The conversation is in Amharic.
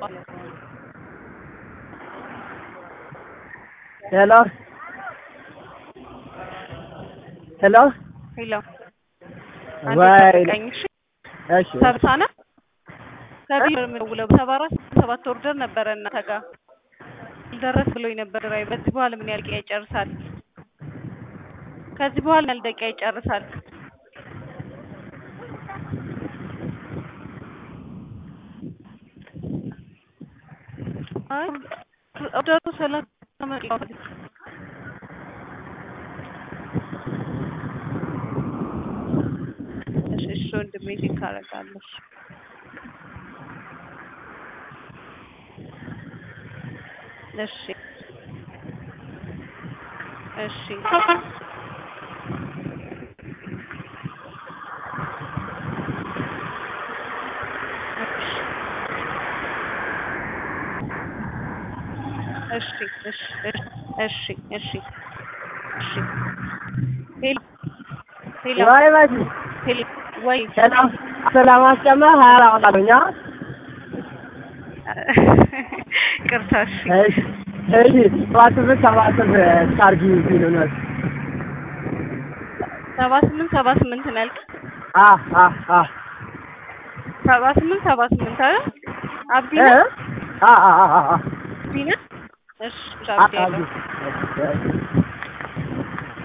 ሄሎ ሄሎ ሄሎ ወይ ቀኝ እሺ እሺ ሰብሳና ከቢሮ የምደውለው ሰባ አራት ሰባት ኦርደር ነበረ እናንተ ጋር ደረስ ብሎኝ ነበር ድራይቨር። ከዚህ በኋላ ምን ያህል ደቂቃ ይጨርሳል? ከዚህ በኋላ ምን ያህል ደቂቃ ይጨርሳል? አይ ኦርደሩ ሰላሳ ደቂቃ እሺ እሺ ወንድሜ ቼክ አደርጋለሁ። እሺ እሺ እሺ እሺ እሺ እሺ እሺ ሄሎ ሄሎ ወይ መሲ ሄሎ ወይ ሰላም ሰላም አስጨመር ሀያ አወጣለሁኛ ቅርታ እሺ እሺ እሺ ሰባት ስምንት ሰባት ስምንት አርጊ ቢሉነት ሰባ ስምንት ሰባ ስምንት ነው ያልከኝ? አ አ አ ሰባ ስምንት ሰባ ስምንት አይደል? አብዲ እ ነህ? አ አ አ አ አብዲ ነህ? እሺ አ አብዲ ያለው አርጊ